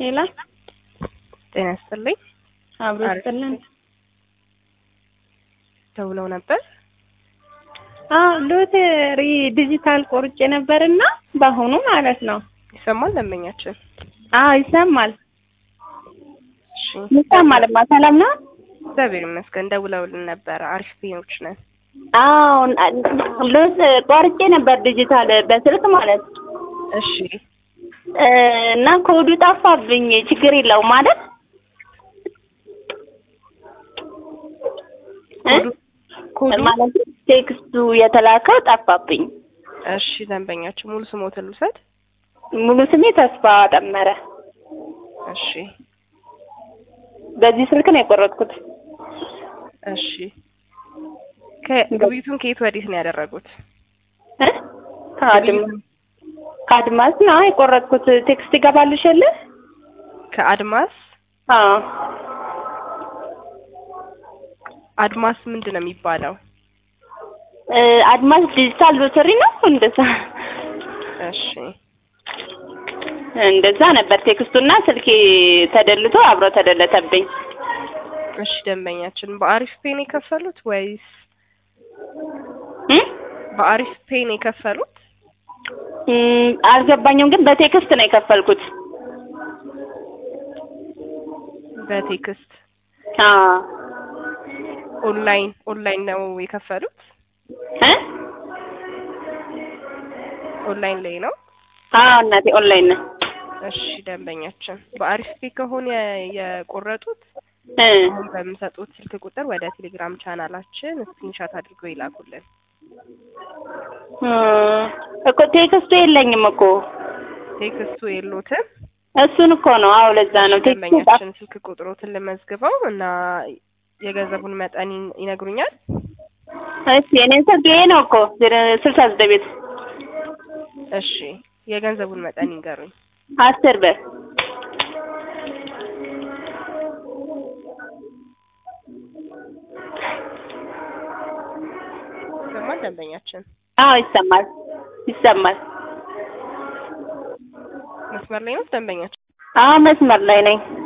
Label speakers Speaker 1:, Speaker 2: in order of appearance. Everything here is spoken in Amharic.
Speaker 1: ሌላ
Speaker 2: ጤና ይስጥልኝ።
Speaker 1: አብሮ ይስጥልን።
Speaker 2: ደውለው ነበር።
Speaker 1: አዎ ሎተሪ ዲጂታል ቆርጬ ነበርና በአሁኑ ማለት ነው።
Speaker 2: ይሰማል ደንበኛችን?
Speaker 1: አዎ ይሰማል
Speaker 2: እሺ
Speaker 1: ይሰማልማ። ሰላም ነው?
Speaker 2: እግዚአብሔር ይመስገን። ደውለውልን ነበር። አሪፍ ፔኖች ነን።
Speaker 1: አዎ ሎት ቆርጬ ነበር ዲጂታል በስልክ ማለት
Speaker 2: እሺ
Speaker 1: እ እና ኮዱ ጠፋብኝ። ችግር የለውም ማለት እ
Speaker 2: ኮዱ
Speaker 1: ማለት ቴክስቱ የተላከው ጠፋብኝ።
Speaker 2: እሺ ደንበኛችን ሙሉ ስሞትን ልውሰድ።
Speaker 1: ሙሉ ስሜ ተስፋ ጠመረ።
Speaker 2: እሺ
Speaker 1: በዚህ ስልክ ነው የቆረጥኩት።
Speaker 2: እሺ ከግብይቱን ከየት ወዴት ነው ያደረጉት?
Speaker 1: እ ከአድማ ከአድማስ ነው የቆረጥኩት። ቴክስት ይገባልሽ የለ?
Speaker 2: ከአድማስ
Speaker 1: አዎ
Speaker 2: አድማስ ምንድን ነው የሚባለው?
Speaker 1: እ አድማስ ዲጂታል ሎተሪ ነው እንደዛ
Speaker 2: እሺ
Speaker 1: እንደዛ ነበር ቴክስቱና ስልኬ ተደልቶ አብሮ ተደለተብኝ።
Speaker 2: እሺ ደንበኛችን በአሪፍ ፔን የከፈሉት ወይስ
Speaker 1: እ
Speaker 2: በአሪፍ ፔን የከፈሉት?
Speaker 1: እም፣ አልገባኝም ግን በቴክስት ነው የከፈልኩት።
Speaker 2: በቴክስት
Speaker 1: አዎ
Speaker 2: ኦንላይን ኦንላይን ነው የከፈሉት?
Speaker 1: እ
Speaker 2: ኦንላይን ላይ ነው።
Speaker 1: አዎ እናቴ ኦንላይን ነው።
Speaker 2: እሺ ደንበኛችን በአሪፍ ፔ ከሆነ የቆረጡት
Speaker 1: እ
Speaker 2: አሁን በምሰጡት ስልክ ቁጥር ወደ ቴሌግራም ቻናላችን ስክሪንሻት አድርገው ይላኩልን።
Speaker 1: እ እኮ ቴክስቱ የለኝም እኮ
Speaker 2: ቴክስቱ የሉትም።
Speaker 1: እሱን እኮ ነው። አዎ ለዛ ነው ቴክስቱ ጠፋ።
Speaker 2: ደንበኛችን ስልክ ቁጥሮትን ልመዝግበው እና የገንዘቡን መጠን ይን- ይነግሩኛል።
Speaker 1: እሺ የኔን ስልክ ይሄ ነው እኮ ስልሳ ዘጠኝ ቤት
Speaker 2: እሺ የገንዘቡን መጠን ይንገሩኝ።
Speaker 1: አስር ብር
Speaker 2: ይሰማል ደንበኛችን?
Speaker 1: አዎ ይሰማል ይሰማል።
Speaker 2: መስመር ላይ ነው ደንበኛችን?
Speaker 1: አዎ መስመር ላይ ነኝ።